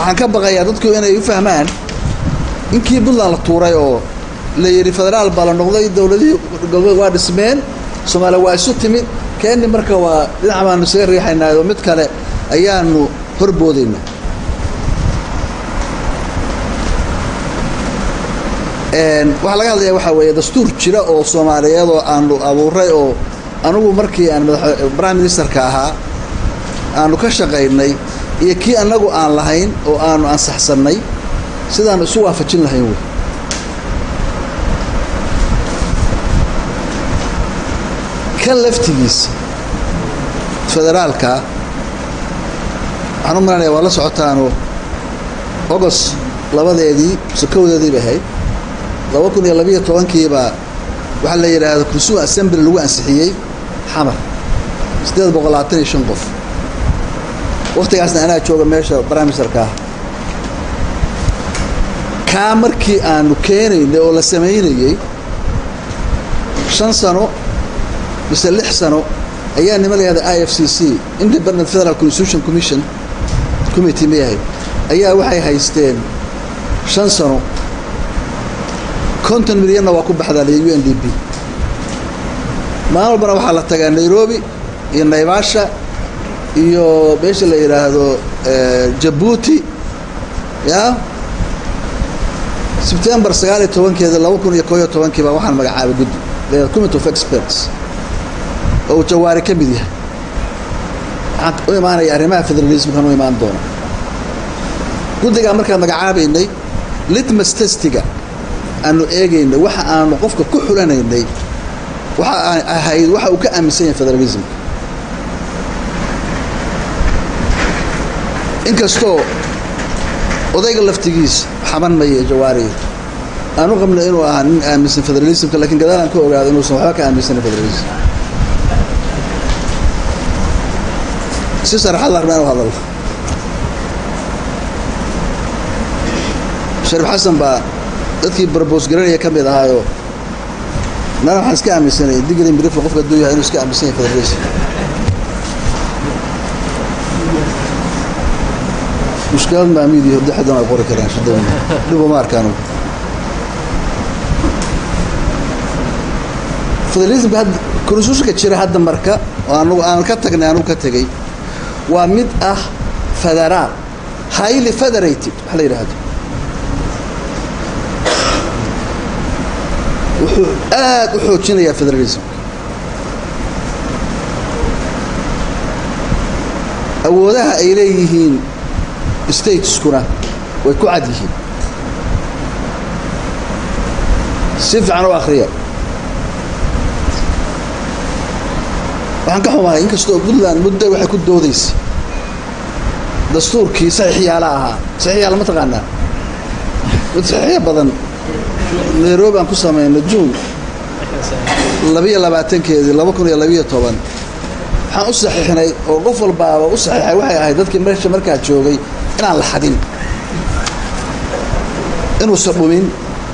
waxaan ka baqayaa dadku inay u fahmaan inkii puntland la tuuray oo la yidhi federaal baa la noqday dowladihii goboleed waa dhismeen soomaaliya waa isu timid keeni marka waa dhinac baanu isaga riixaynaa oo mid kale ayaanu horboodaynaa waxaa laga hadlaya waxaa weeye dastuur jira oo soomaaliyeed oo aanu abuuray oo anugu markii aan madax prime ministerka ahaa aanu ka shaqaynay iyo kii annagu aan lahayn oo aanu ansaxsannay sidaanu isu waafajin lahayn wey kan laftigiisa federaalka waxaan u malanaya waa la socotaanu ogos labadeedii mise kowdeedii bay ahayd laba kun iyo labiiyo tobankiibaa waxaa la yidhaahda consumer assembly lagu ansixiyey xamar siddeed boqol labaatan iyo shan qof wakhtigaasna anaa jooga meesha brimesterka ah kaa markii aanu keenaynay oo la samaynayey shan sano mise lix sano ayaa nima layahda i f c c independent federal constitution commission committee ma yahay ayaa waxay haysteen shan sano konton milyanna waa ku baxdaaliya u n d b maalin walbana waxaa la tagaa nairobi iyo naivasha iyo meesha la yidhaahdo jabuuti ya sebtembar sagaal iyo tobankeeda laba kun iyo koo iyo tobankiiba waxaan magacaabay guddi the committee of experts oo uu jawaari ka mid yahay waxaan u imaanaya arrimaha federalismkan u imaan doona guddigaa markaan magacaabaynay litmas testiga aanu eegaynay waxa aanu qofka ku xulanaynay waxa aan ahayd waxa uu ka aaminsan yahay federalismka inkastoo odayga laftigiisa xaban maya jawaariga aan u qabnay inuu ahaa nin aaminsan federalismka lakiin gadaal aan ka ogaado inuusan waxba ka aaminsanin federalism si saraxad la rabaa inu hadallo shariif xasan baa dadkii barboos garanaya ka mid ahaayoo nana waxaan iska aaminsanay digri mirifla qofka hadduu yahay inuu iska aaminsan yahay federalism mushkilad maamid iyo dexdan ay qori karaan shidada dhibo ma arkaan federalismka hadda konstitutionka jira hadda marka oo anugu aan ka tagnay anugu ka tegay waa mid ah federaal highly federated wax la yidhaahdo wuxuu aad u xoojinayaa federalism awoodaha ay leeyihiin stateskuna way ku cad yihiin si fiican u akhriya waxaan ka xumahay inkastoo puntland muddo waxay ku doodaysa dastuurkii saxiixyaala ahaa saxiixyaala ma taqaanaa mid saxiixya badan nairobi aan ku samayno juun labiyo labaatankeedii laba kun iyo labiyo toban waxaan u saxiixnay oo qof walbaaba u saxiixay waxay ahayd dadkii meesha markaa joogay inaan la xadin inuusan dhumin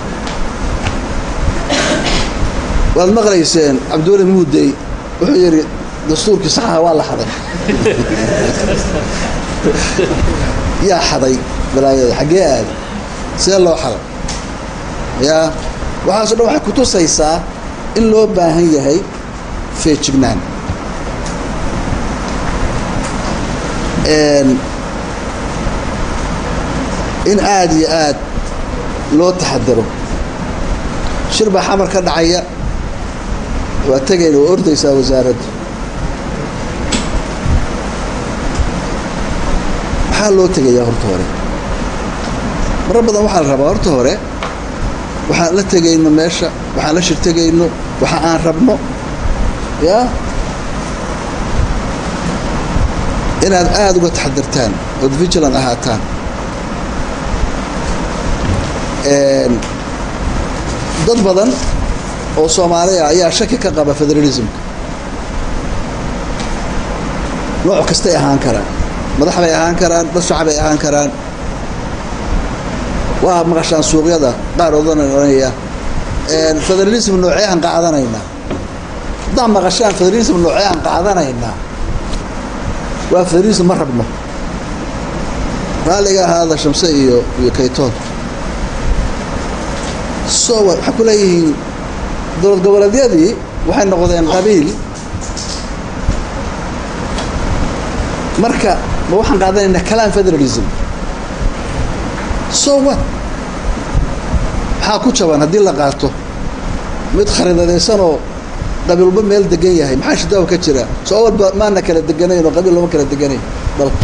waad maqlayseen cabdiweli muudey wuxuu yidhi dastuurkii saxaha waa la xaday yaa xaday balaayada xaggee aada see loo xaday yaa waxaaso dhan waxay kutusaysaa in loo baahan yahay feejignaan in aada iyo aad loo taxadaro shir baa xamar ka dhacaya waa tegayna waa ordaysaa wasaaradda maxaa loo tegayaa horta hore marar badan waxaa la rabaa horta hore waxaan la tegayno meesha waxaan la shirtegayno waxa aan rabno ya inaad aada uga taxadirtaan ood vigilan ahaataan dad badan oo soomaaliya ayaa shaki ka qaba federalismka nooc kastay ahaan karaan madax bay ahaan karaan dad shacbay ahaan karaan waa maqashaan suuqyada qaar odana oranaya federalism noocee aan qaadanaynaa haddaan maqashaan federalism noocee aan qaadanaynaa waa federalism ma rabno raalliga ahaada shamse iyo iyo kaytoon so waxay ku leeyihiin dowlad goboleedyadii waxay noqdeen qabiil marka ma waxaan qaadanaynaa kalaan federalism so what maxaa ku jaban haddii la qaato mid khariidadaysanoo qabiil walba meel degan yahay maxaa shidaawa ka jira soo awalba maana kala deganayn oo qabiil looma kala deganayn dalka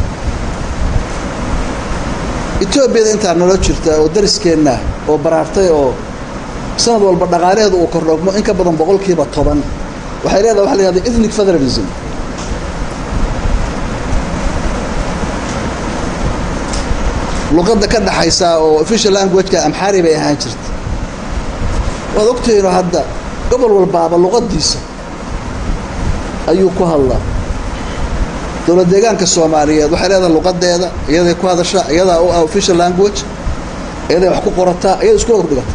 etoobiyada intaa nolo jirta oo dariskeenna oo baraartay oo sanad walba dhaqaalaheedu uu kordhogmo in ka badan boqolkiiba toban waxay leedahay waxa la yihahda ethnic federalism luqadda ka dhaxaysa oo official languageka amxaari bay ahaan jirta waad ogtihiinoo hadda gobol walbaaba luqadiisa ayuu ku hadlaa dowlad deegaanka soomaaliyeed waxay leedahay luqadeeda iyaday ku hadashaa iyadaa u ah official language iyaday wax ku qorataa iyada isku hordhigata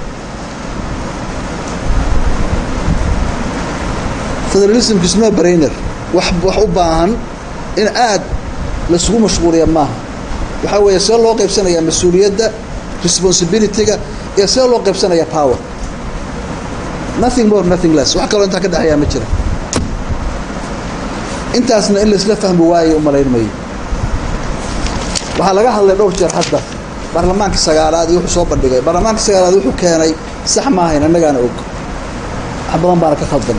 federalismka isno brainer wax wax u baahan in aad laisugu mashquuliya maaha waxaa weeye see loo qaybsanayaa mas-uuliyadda responsibilityga iyo see loo qaybsanaya power nothing more nothing less wax kaloo intaa ka dhexeeyaa ma jira intaasna in laisla fahmi waayo umalayn mayo waxaa laga hadlay dhowr jeer hadda baarlamaanka sagaalaad iyo wuxuu soo bandhigay baarlamaanka sagaalaad wuxuu keenay sax maahayn annagaana og wax badan baana ka khaldan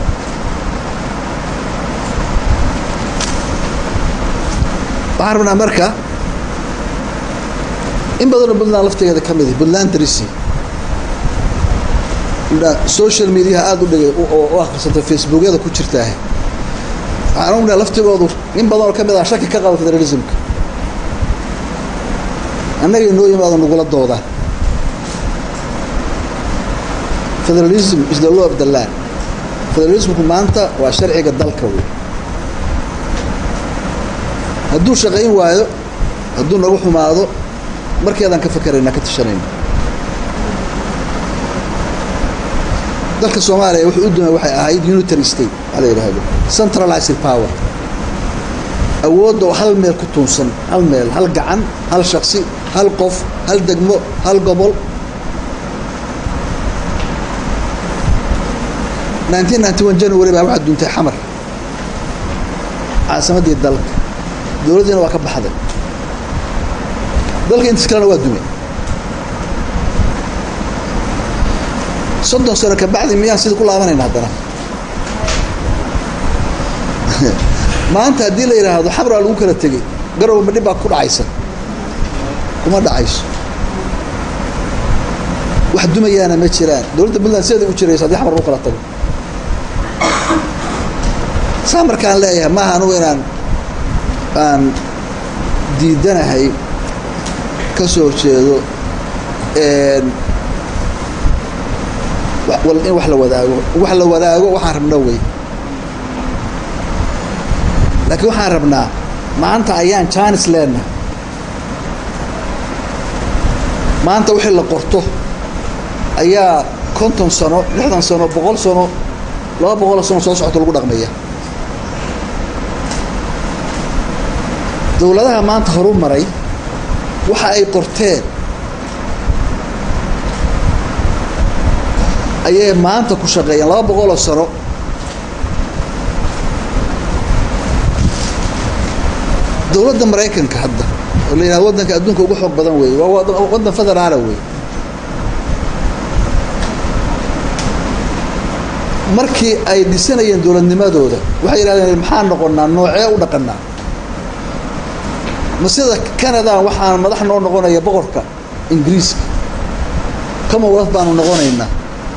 waxaan rabnaa marka in badanoo puntland laftigeeda ka mid puntland drisi social mediaha aada u dhigay oo u akhrisatay facebookyada ku jirtaah waxaan ognahay laftigoodu in badan oo ka mid ah shaki ka qaba federalismka annagay noo yimaado nagula doodaan federalism is the law of the land federalismku maanta waa sharciga dalka wey hadduu shaqayn waayo hadduu nagu xumaado markeedaan ka fakerayna ka tashanayna dalka soomaaliya wuxuu u dumay waxay ahayd unitary state waxaa la yidhaahdo centralized power awoodda oo hal meel ku tuunsan hal meel hal gacan hal shaksi hal qof hal degmo hal gobol nineteen ninety one january baa waxaa duuntay xamar caasimaddii dalka dowladdiina waa ka baxday dalka intiis kalena waa dumay soddon sano kabacdi miyaan sida ku laabanayna haddana maanta haddii la yidhaahdo xamraa lagu kala tegey garow ma dhib baa ku dhacaysa kuma dhacayso wax dumayaana ma jiraan dowladda puntland sideeda u jirayso haddii xamar lagu kala tago saa markaan leeyahay maaha anugu inaan aan diidanahay ka soo jeedo in wax la wadaago wax la wadaago waxaan rabna wey laakiin waxaan rabnaa maanta ayaan jaanis leenahay maanta wixii la qorto ayaa konton sano lixdan sano boqol sano laba boqoloo sano soo socota lagu dhaqmaya dowladaha maanta horu maray waxa ay qorteen ayay maanta ku shaqeeyeen laba boqoloo sano dowladda maraykanka hadda oo la yidhahdo waddanka adduunka ugu xoog badan weeye waa waddan federaala wey markii ay dhisanayeen dowladnimadooda waxay yidhahdeen maxaa noqonnaa noocee u dhaqannaa ma sida canada waxaan madax noo noqonaya boqorka ingiriiska commonwealth baanu noqonaynaa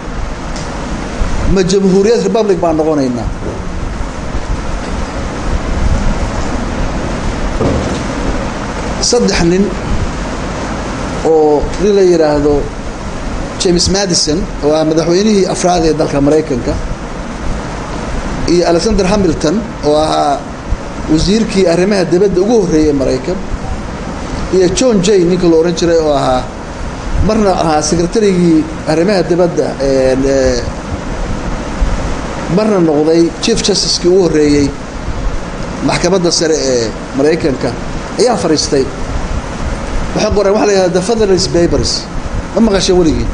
ma jamhuuriyad republic baan noqonaynaa saddex nin oo nin la yidhaahdo james madison oo ah madaxweynihii afraad ee dalka maraykanka iyo alexander hamilton oo ahaa wasiirkii arrimaha dibadda ugu horreeyey maraykan iyo john jay ninka la odhan jiray oo ahaa marna ahaa secretarigii arrimaha dibadda marna noqday chief justicekii ugu horreeyey maxkamadda sare ee maraykanka ayaa fadhiistay waxay qoreen waxa la yihahda the federalist papers ma maqashay weligii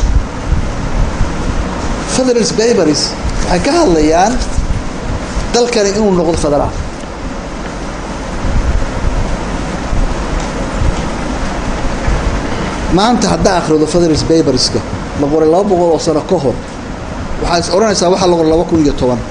federalist papers waxay ka hadlayaan dalkani inuu noqdo federaal maanta haddaa akhrido federalist paperska la qoray laba boqol oo sano ka hor waxaad is odhanaysaa waxaa la qoray laba kun iyo toban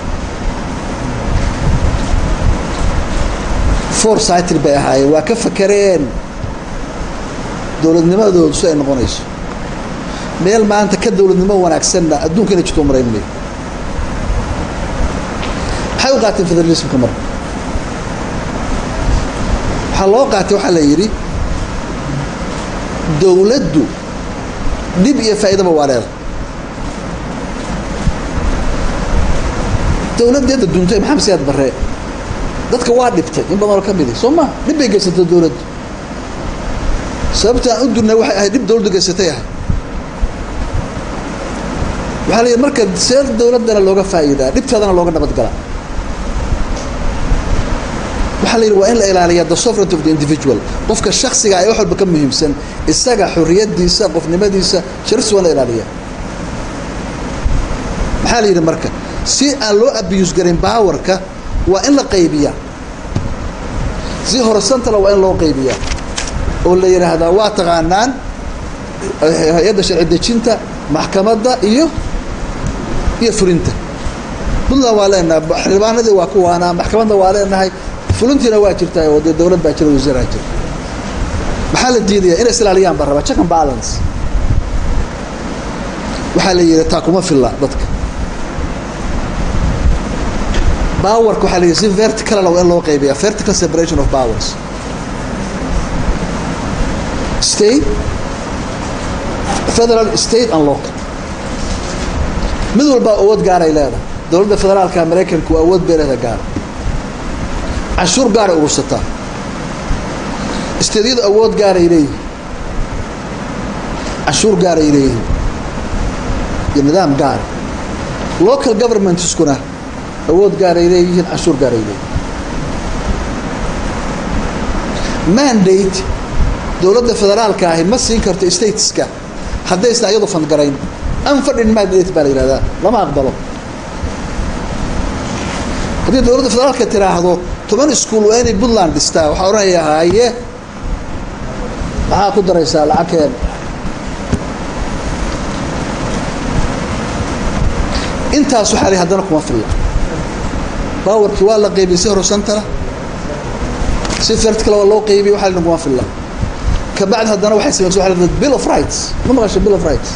four cytr bay ahaayeen waa ka fakareen dowladnimadoodu si ay noqonayso meel maanta ka dowladnimo wanaagsanna adduunka inay jirto marayn mayo maxay u qaateen federalismka marka waxaa loo qaatay waxaa la yidhi dowladdu dhib iyo faa'iidaba waa leeda dowladdeeda duntay maxamed siyaad barree dadka waa dhibtay in badanoo ka midi soo ma dhib bay geysatay dowladdu sababta aan u durnay waxay ahayd dhib dowladdu geysatay ahay waxaa la yidhi marka see dowladdana looga faa'iidaa dhibteedana looga nabadgalaa waxaa la yidhi waa in la ilaaliyaa the sovereignty of the individual qofka shaksiga ee wax walba ka muhiimsan isaga xorriyadiisa qofnimadiisa sharaftiisa waa in la ilaaliyaa maxaa la yidhi marka si aan loo abuse garin baawarka waa in la qaybiyaa si horesantala waa in loo qaybiyaa oo la yidhaahdaa waa taqaanaan hay-adda sharci dejinta maxkamadda iyo iyo fulinta puntland waa leenahay xildhibaanadii waa kuwaana maxkamadda waa leenahay fulintiina waa jirtaa oo dee dowlad baa jira wasiiraa jira maxaa la diidayaa inay islaaliyaan baa rabaa check and balance waxaa la yidhi taa kuma filla dadka powerka waxaa la yidhi si verticalna waa in loo qaybiyaa vertical separation of powers state federal state and local mid walbaa awood gaaray leedahay dowladda federaalka maraykanku awood bay leedahay gaara canshuur gaaray urursataa isteedyadu awood gaaray leeyihin canshuur gaaray leeyihin iyo nidaam gaara local governmentskuna awood gaaray leeyihiin canshuur gaaray leeyihin mandate dowladda federaalka ahi ma siin karto stateska haddaysan ayadu fandgarayn unfunded mandate baa la yihahdaa lama aqbalo haddii dowladda federaalka tiraahdo toban iskuol waa inay puntland dhistaa waxaa odhanaya haye maxaa ku daraysaa lacagkeen intaas waxaa li haddana kuma filla bawarkii waa la qaybiyey si horosantana si vertical waa loo qaybiyey waxaa li kuma filla kabacdi haddana waxay samaysa waa la bill of rights ma maqasha bill of rights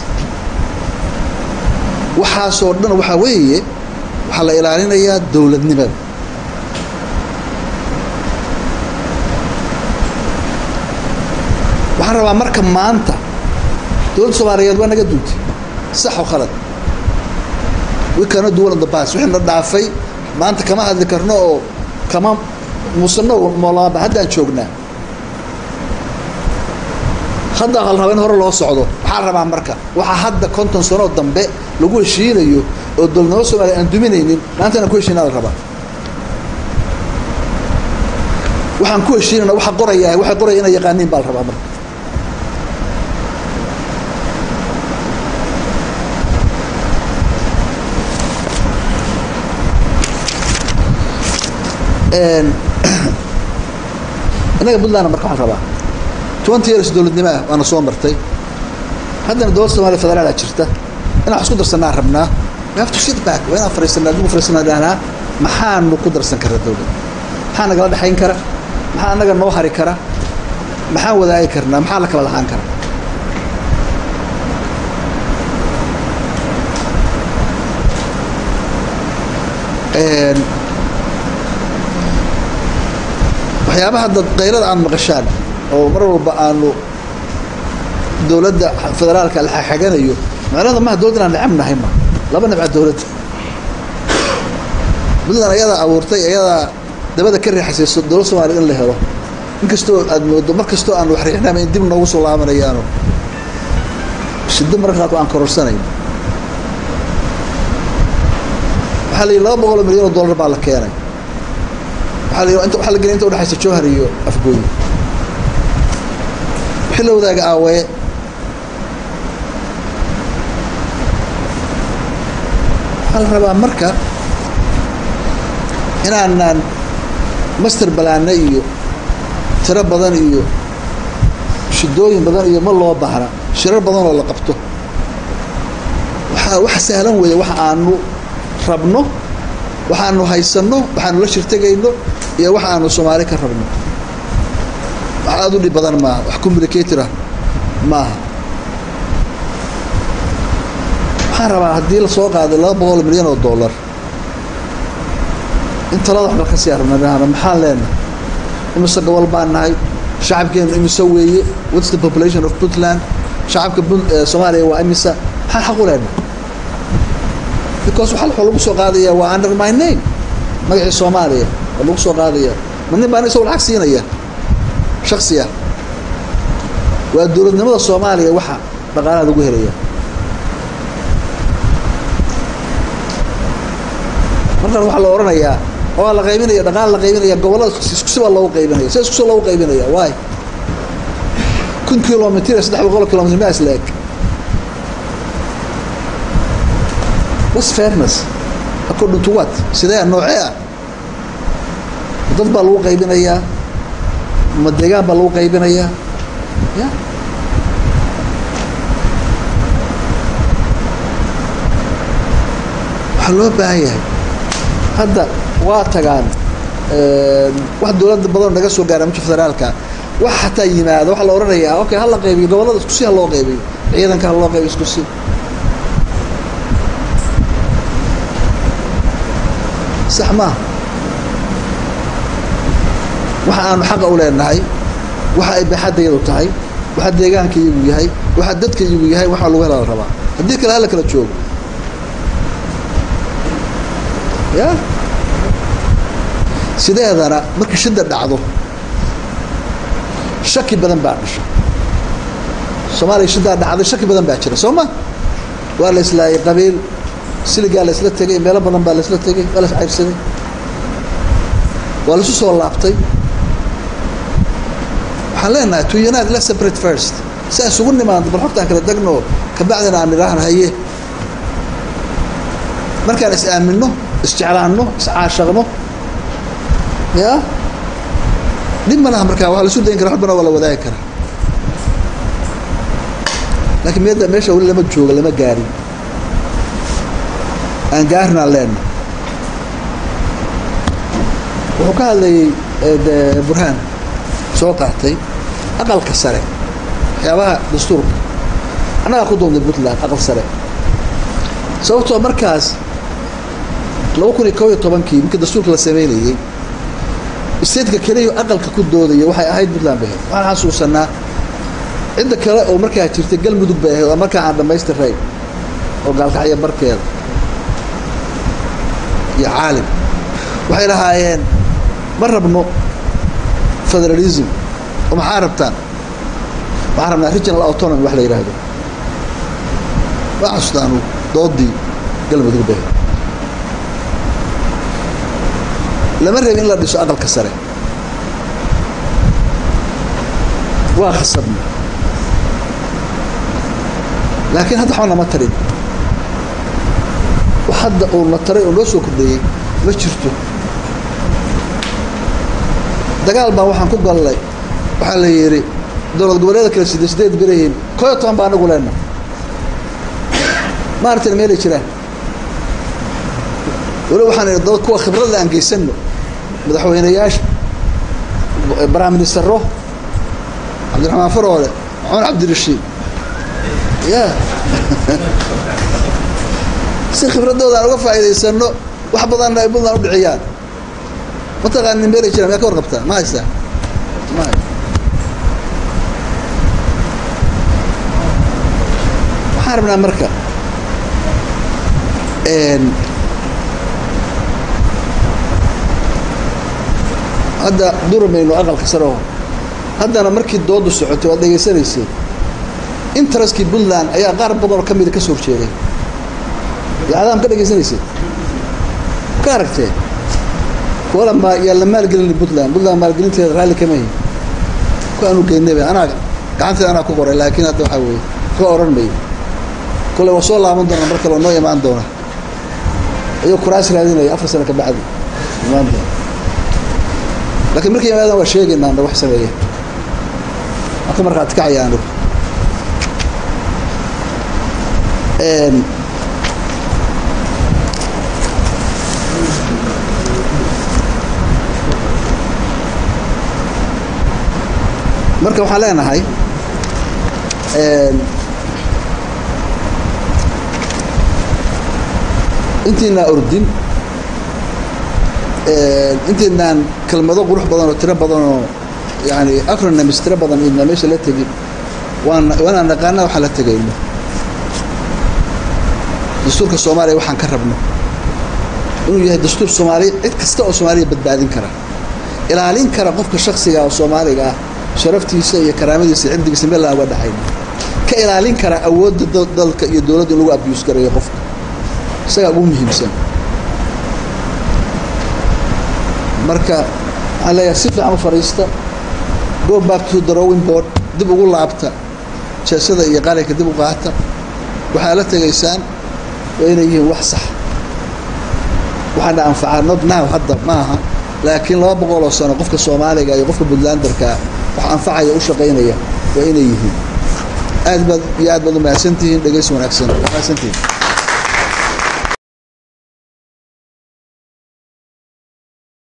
waxaasoo dhan waxaa weeye waxaa la ilaalinayaa dowladnimada waxaan rabaa marka maanta dowladda soomaaliyeed waa naga duuntay sax oo khalad wikana duwan the bas wixii na dhaafay maanta kama hadli karno oo kama muusano moolaaba haddaan joognaa hadda hal raba in hore loo socdo waxaa rabaa marka waxaa hadda konton sanoo dambe lagu heshiinayo oo dowladnimo soomaliya aan duminaynin maanta inaan ku heshiinaa la rabaa waxaan ku heshiinayna waxa qoraya waxay qoraya inay yaqaaniin baa la rabaa marka innaga puntlandna marka waxaan rabaa twenty years dowladnimo ah waana soo martay haddana dowladda somaaliya federaalaa jirta inaan wax isku darsanaa rabnaa we have to sit back waa inaan fariisanaa dib u fariisanaa dhahnaa maxaanu ku darsan karaa dowladda maxaa nagala dhexayn kara maxaa annaga noo hari kara maxaan wadaagi karnaa maxaa la kala lahaan kara waxyaabaha dad qaylada aan maqashaan oo mar walba aanu dowladda federaalka la xaganayo macnada maha dowladda inaan necab nahay ma laba nabca dowladda puntland ayadaa abuurtay ayadaa dabada ka riixasayso dowlad soomaliya in la helo inkastoo aad moodo mar kastoo aan wax riixnama in dib noogu soo laabanayaano shiddo mararka qaarkood aan kororsanayn waxaa la yidhi laba boqol oo milyan oo dollar baa la keenay waxaa la yidhi inta waxaa la geliyay inta udhexaysa jowhar iyo afgooyi wixii la wadaaga aawaye waxaa la rabaa marka inaanaan master balaane iyo tiro badan iyo shidooyin badan iyo ma loo baahna shirar badan oo la qabto waxaa wax sahlan weeye wax aanu rabno waxaanu haysanno waxaanu la shirtegayno iyo wax aanu soomaali ka rabno wax aada u dhib badan maaha wax communicatorah maaha waxaan rabaa haddii lasoo qaaday laba boqol milyan oo dollar in talada waxba ka sii arnanahana maxaan leenahay imise gobol baan nahay shacabkeenu imise weeye what's the population of puntland shacabka soomaaliya waa imisa maxaan xaq u leenahay because waxa waxaa lagu soo qaadaya waa under my name magacii soomaaliya waa lagu soo qaadaya ma nin baan isagoo lacag siinaya shaksiya waa dowladnimada soomaaliya waxa dhaqaalaha lagu helaya markaan waxaa la odhanayaa waa la qaybinaya dhaqaal la qaybinaya gobollada iskusi baa loogu qaybinaya si iskusi loogu qaybinaya waay kun kilomitr saddex boqol kilomitr ma isla eg was fairness according to what sidee noocee ah dad baa lagu qaybinayaa ma deegaan baa lagu qaybinayaa ya waxaa loo baahan yahay hadda waa tagaan wax dowladda badanoo naga soo gaara mujka federaalka wax xataa yimaada waxaa la odhanayaa okay ha la qaybiyo gobollada iskusi ha loo qaybiyo ciidanka ha loo qaybiyo iskusi sax maaha waxa aanu xaqa u leenahay waxa ay baaxaddayadu tahay waxa deegaanka iyagu yahay waxa dadka iyagu yahay waxaa lagu hela la rabaa haddii kale hala kala joogo ya sideedana markii shida dhacdo shaki badan baa dhasha soomaaliya shidaa dhacday shaki badan baa jira soo ma waa la islaayay qabiil siligaa la isla tegay meelo badan baa la isla tegay waa la is cayrsaday waa laisu soo laabtay waxaan leenahay to unite let's separate first si aan isugu nimaando bal xogtaan kala degno kabacdina aan nidhaahno haye markaan is aaminno isjeclaanno iscaashaqno ya dhib ma laha markaa waa la isu dayn kara waxbana waa la wadaagi karaa laakiin meeda meesha weli lama jooga lama gaarin aan gaarnaan leenna wuxuu ka hadlayay de burhaan soo qaatay aqalka sare waxyaabaha dastuurka annagaa ku doonday puntland aqal sare sababtoo markaas laba kun iyo kob iyo tobankii markii dastuurka la sameynayey statka keliya aqalka ku doodaya waxay ahayd puntland bay ahayd waxaan xasuusanaa cidda kale oo markaa jirtay galmudug bay ahayd oo markaa aan dhammaystirayn oo gaalkacyo barkeeda iyo caalim waxay lahaayeen ma rabno federalism oo maxaa rabtaan waxaan rabnaa regional autonomy wax la yidhaahdo waa xasuustaanu doodii galmudug bay ahayd lama rabin in la dhiso aqalka sare waa khasabna laakiin hadda waxba nama tarin wax hadda uu na taray oo noo soo kordheeyey ma jirto dagaal baa waxaan ku gallay waxaa la yidhi dowlad goboleeda kale side sideed berahiin koo iyo toban baa anagu leenna maaragtayna meelay jiraan weli waxaan idhi dad kuwa khibradle aan geysanno madaxweyneyaasha prime ministero cabdiraxmaan faroole maxamed cabdirashiid ya si khibradooda aan uga faa'iidaysano wax badanna ay puntland u dhiciyaan mataqaanin meelay jiraan miyaa ka warqabtaa ma haystaa ma hay waxaan rabnaa marka hadda duramayno aqalka sareho haddana markii doodu socotay waad dhegaysanaysay interestkii puntland ayaa qaar badanoo ka mida ka soo horjeeday yacdaam ka dhegaysanaysay ka aragtee kuwala ma yaa la maalgelin puntland puntland maalgelinteeda raalli kama hi ku aanu geynayba anaa gacanteeda anaa ku qoray laakiin hadda waxaa weeye ka odhan mayo kole waa soo laaban doona mar kale oo noo imaan doona ayuu kuraas raadinaya afar sano ka bacdi imaan doona laakiin markay yimaadaan waa sheegaynaa anda wax sameeya waan ka markhaati kacaya anigu marka waxaan leenahay intiinaa ordin intiinaan kelmado qurux badan oo tiro badan oo yani acronyms tiro badan idna meesha la tegin waan waanaan naqaana waxaan la tegayno dastuurka soomaaliya waxaan ka rabno inuu yahay dastuur soomaaliya cid kasta oo soomaaliya badbaadin kara ilaalin kara qofka shaksiga oo soomaaliga ah sharaftiisa iyo karaamadiisa cirdigiisa meel aan uga dhaxayn ka ilaalin kara awoodda dalka iyo dowladda in lagu abuse garayo qofka isagaa ugu muhiimsan marka waxaan leeyahay si fiican u fadhiista go back to the rowing board dib ugu laabta jeesada iyo qalinka dib u qaata waxaa la tegaysaan waa inay yihiin wax sax waxaana anfacaa not now hadda maaha laakiin laba boqol oo sano qofka soomaaliga iyo qofka puntlanderkaa wax anfacaya u shaqaynaya waa inay yihiin aad baad iyo aad baad u mahadsantihiin dhegaysi wanaagsan mahadsantihiin